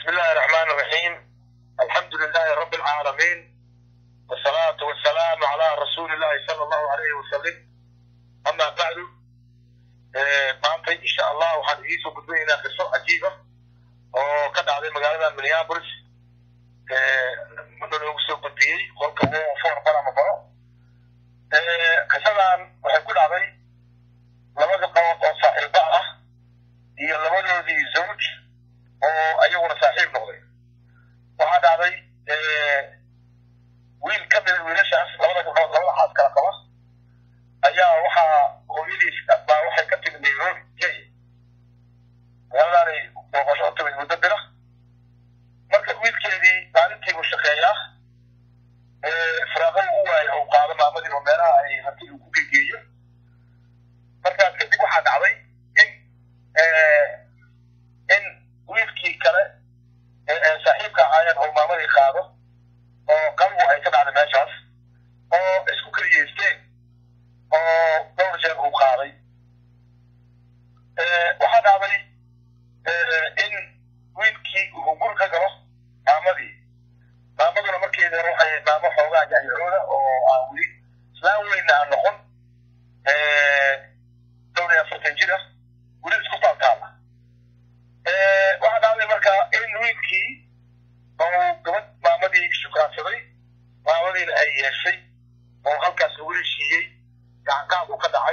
بسم الله الرحمن الرحيم الحمد لله رب العالمين والصلاة والسلام على رسول الله صلى الله عليه وسلم أما بعد maanta insha allah waxaan idiinsoo gudbinaynaa qiso cajiiba oo ka dhacday magaalada minneapolis naloogu soo gudbiyey qolka foor barama baro qisadan waxay ku dhacday laba gabdhood oo saaxiiba ah iyo labadoodii zawj oo ayaguna saaxiib noqday waxaa dhacday wiil ka mida wiilashaas labada gabdhood labada xaas kala qaba ayaa waxaa hooyadiis baa waxay ka timid nairobi kenya magaaladaanay booqasho u timid muddo bila marka wiilkeedii maalintiibuu shaqeeyaa firaaqada u waaya uu qaado maamadii oo meelaha ay hanti uu ku gegeeyo markaas kadib waxaa dhacday in in wiilkii kale saaxiibka ahaayeen oo maamadii qaado oo qalbu ay ka dhacday meeshaas oo isku keliyeysteen oo dhowr jeer uu qaaday waxaa dhacday in wiilkii uu gur ka galo maamadii maamaduna markeeda waxay maamo xoogaa yacyacooda oo aan weli islaan weyna aan noqon dhowr iyo afartan jir ah weli isku taaltaala waxaa dhacday marka in wiilkii oo gabadh maamadii shukaansaday maamadiina ay yeeshay oo halkaas lagu heshiiyey gacanqaad uu ka dhacay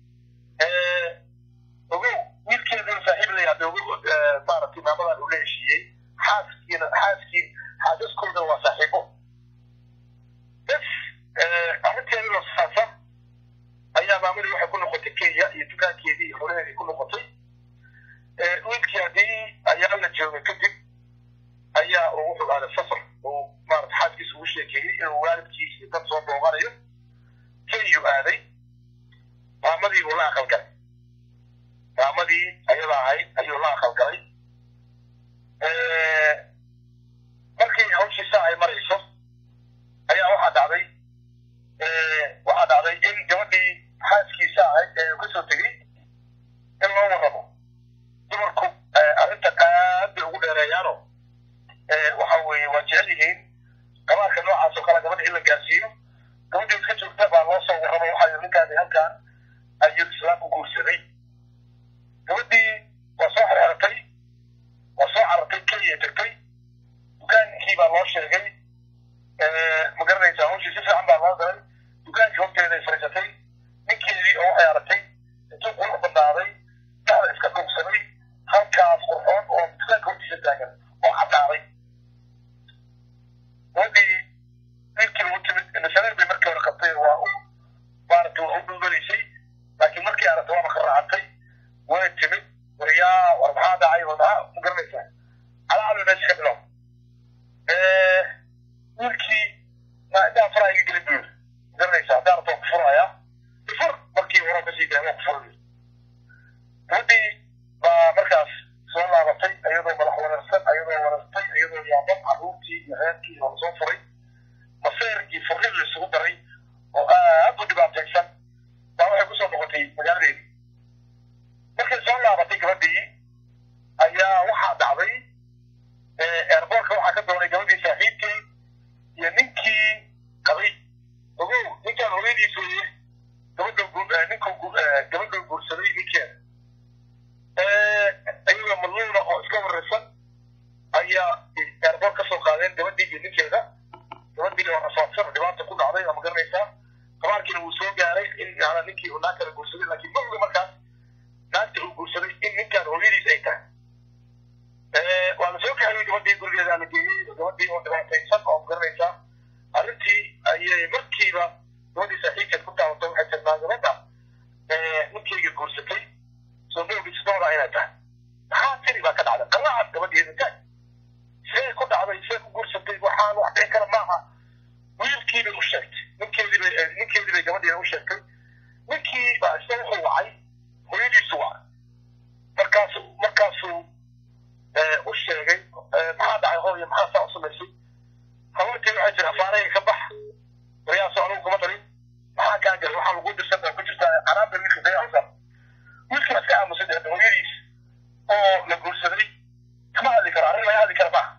ogow wiilkeeduna saaxiib la yahda ogow maaragtay maamadan uu la heshiiyey xaaskiina xaaskii xaasaskoodana waa saaxiibo bes arrinteeduna saasa ayaa maamadii waxay ku noqotay kenya iyo dukaankeedii iyo xoolaheedii ku noqotay wiilkii haddii ayaa la joogay kadib ayaa uu wuxuu aaday safar uu maarata xaaskiisa ugu sheekeeyey inuu waalidkiis iyo dad soo booqanayo kenyuu aaday maamadii buu la aqalgalay maamadii ayada ahayd ayuu la aqalgalay markii hawshiisa ay marayso ayaa waxaa dhacday waxaa dhacday in gabadhii xaaskiisa ahayd ee uu kasoo tegey in loo warramo dumarku arrintan aad bay ugu dheereeyaano waxa weeye waa jecel yihiin qabaarka noocaas oo kale gabadha in la gaarsiiyo gabadhii iska joogta baa loo soo warramo waxaa ninkaani halkan ayuu islaamku guursaday gabadhii waa soo xerxeratay waa soo carartay kenya tagtay dukaankii baa loo sheegay ma garanaysaa hawshii si fiican baa loo galay dukaankii horteeday fariisatay ninkeedii oo waxay aragtay intuu qurux badnaaday dhacda iska dhuugsanay halkaas qurxoon oo dukaanka hortiisa taagan oo caddaaday gabadhii wiilkii ugu timid nasareer bay markii hore qabtay waa u maaragtay waa u dhulgalaysay laakiin markii aragtay waaba ka raacantay way timid waryaa war maxaa dhacay war maxaa ma garanaysaa calaacalu meesha ka bilow wiilkii maa intaa faraha iga gelin buu yiri ma garanaysaa haddaan rabto ku furayaa ifur markii hore kasii daa waa ku furayo gabadhii baa markaas soo laabatay iyadoo madax wareersan iyadoo wareertay iyadoo yaaban carruurtii iyo reerkii oo lasoo furay maseer iyo furrin la isugu daray oo aad u dhibaataysan baa waxay kusoo noqotay magaaladeedii markay soo laabatay gabadhii ayaa waxaa dhacday eerboorka waxaa ka doonay gabadhii saaxiibkii iyo ninkii qabay ogow ninkaan hooyadiis weeye gabadha ninku gabadha guursaday ninkeeda iyagoo madluuna oo iska waraysan ayaa eerboor ka soo qaadeen gabadhii iyo ninkeeda gabadhii oo rafaadsan dhibaata ku dhacday ama garanaysaa qabaarkiina wuu soo gaaray in yana ninkii uu naag kala guursaday laakiin ma oga markaas naagta uu guursaday in ninkaan hooyadiis ay tahay waa la soo kaxayey gabadhii gurigeeda la geeyey gabadhii oo dhibaataysan oo garanaysaa arrintii ayay markiiba gabadhii saaxiibkeed ku taabato waxay tirnaa gabadha ninkeyga guursatay soo moogis dooda inay tahay maxaa tiri baa ka dhacday qalaacad gabadheeda taag see ku dhacday see ku guursatay waxaan wax dhici kara maaha wiilkii bay u sheegtay ninkeedii bay ninkeedii bay gabadheeda u sheegtay ninkii baa isna wuxuu wacay hooyadiisu wacay markaasu markaasuu u sheegay maxaa dhacay hooyo maxaa saa u samaysay haweentii waxay tiri afaarayga ka bax waryaaso anugu kuma darin maxaa kaa galay waxaa lagu dirsan ku jirtaa canaabda wiilka dayacsan wiilkii iska aamusay hooyadiis oo la guursaday kama hadli karo arrin laga hadli kara maaha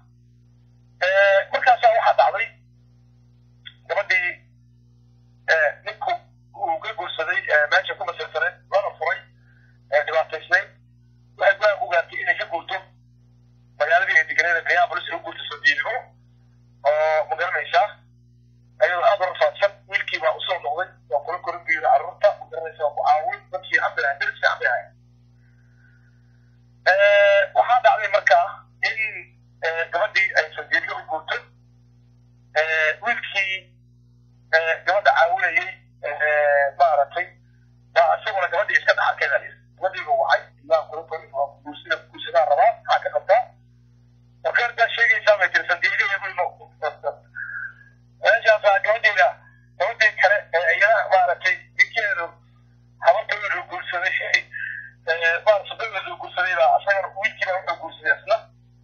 ninkiiba wuxuu guursaday isna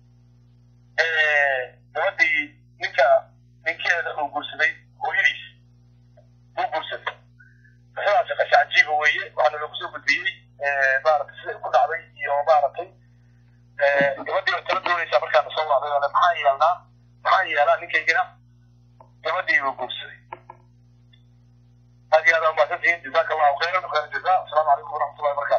gabadhii ninka ninkeeda uu guursaday hooyadiis uu guursaday qisadaasi qisa cajiiba weeye waxaana lagu soo gudbiyey maaragtay sida ku dhacday iyo maaragtay gabadhii oo tala doonaysaa markaana soo wacday oo le maxaa yeelnaa maxaa yeelaa ninkaygina gabadhii uu guursaday aad iyo aad aa umahadsantihiin jazaaka allahu khayran khayr jazaa asalaamu calaykum waraxmatullahi wabarakatu